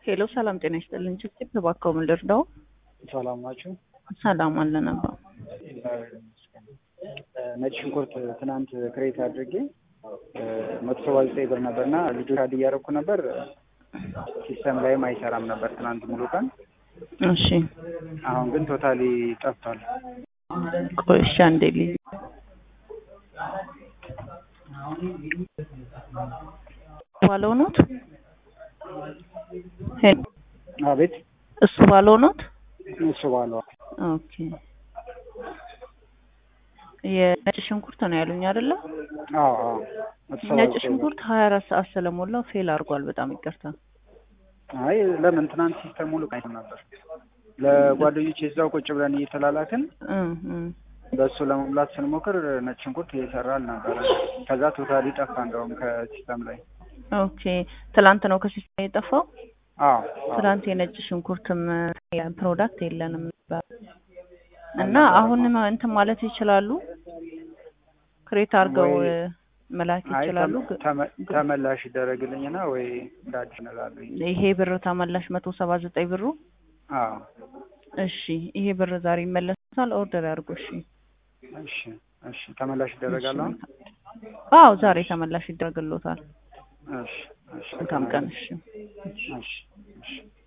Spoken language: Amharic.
ሄሎ ሰላም ጤና ይስጥልን። ጭብጭብ ተባከው ምን ልርዳው? ሰላም ናችሁ? ሰላም አለ ነበር። ነጭ ሽንኩርት ትናንት ክሬት አድርጌ መቶ ሰባ ዘጠኝ ብር ነበር እና ልጆች አድ እያደረኩ ነበር። ሲስተም ላይም አይሰራም ነበር ትናንት ሙሉ ቀን። እሺ አሁን ግን ቶታሊ ጠፍቷል። ቆይ እሺ አንዴ ልይ ባለው ኖት ሄሎ አቤት እሱ ባለው ኖት እሱ ባለው ኦኬ የነጭ ሽንኩርት ነው ያሉኝ አይደለ? አዎ አዎ መቶ ሰባ ነጭ ዘጠኝ ብር። ሽንኩርት ሀያ አራት ሰዓት ስለሞላው ፌል አድርጓል። በጣም ይቅርታ። አይ ለምን ትናንት ሲስተም ሙሉ ቀን ነበር። ለጓደኞች የዛው ቁጭ ብለን እየተላላክን እ እ በእሱ ለመሙላት ስንሞክር ነጭ ሽንኩርት እየሰራ አልነበረ። ከዛ ቶታሊ ጠፋ እንደውም ከሲስተም ላይ። ኦኬ ትላንት ነው ከሲስተም የጠፋው። አዎ አዎ። ትላንት የነጭ ሽንኩርትም ፕሮዳክት የለንም ነበር እና አሁንም እንትን ማለት ይችላሉ። ክሬት አድርገው ወይ- መላክ አይ ይችላሉ። ተመ- ተመ- ተመላሽ ይደረግልኝና ወይ እንደ አዲስ እንላለኝ። ይሄ ብር ተመላሽ መቶ ሰባ ዘጠኝ ብሩ አዎ እሺ፣ ይሄ ብር ዛሬ ይመለሳል። ኦርደር ያድርጉ። እሺ፣ እሺ እሺ ተመላሽ ይደረጋል አሁን? አዎ ዛሬ ተመላሽ ይደረግሎታል። እሺ እሺ መልካም ቀን። እሺ። እሺ